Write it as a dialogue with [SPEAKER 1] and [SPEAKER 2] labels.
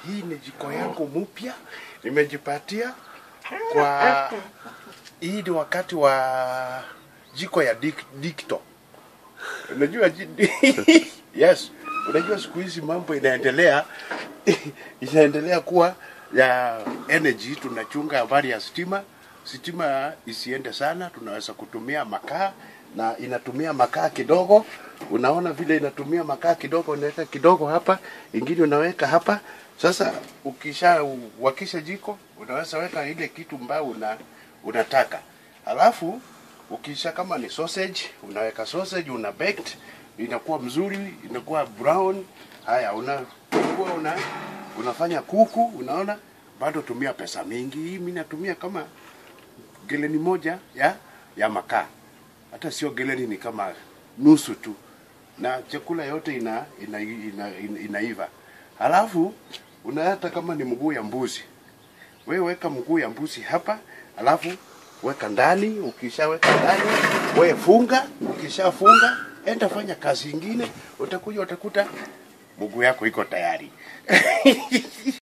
[SPEAKER 1] hii ni jiko yangu mpya nimejipatia kwa hii ni wakati wa jiko ya dik, dikto unajua ji- yes unajua siku hizi mambo inaendelea inaendelea kuwa ya energy tunachunga habari ya stima stima isiende sana tunaweza kutumia makaa na inatumia makaa kidogo unaona vile inatumia makaa kidogo unaweka kidogo hapa ingine unaweka hapa sasa ukisha wakisha jiko unaweza weka ile kitu ambayo una, unataka alafu ukisha kama ni sausage unaweka sausage una baked inakuwa mzuri inakuwa brown haya unakuwa una unafanya kuku unaona bado tumia pesa mingi hii mimi natumia kama geleni moja ya ya makaa hata sio geleni ni kama nusu tu na chakula yote ina, ina, ina, ina, inaiva halafu unahata kama ni mguu ya mbuzi wewe weka mguu ya mbuzi hapa alafu weka ndani ukishaweka ndani wewe funga ukishafunga enda fanya kazi ingine utakuja utakuta mguu yako iko tayari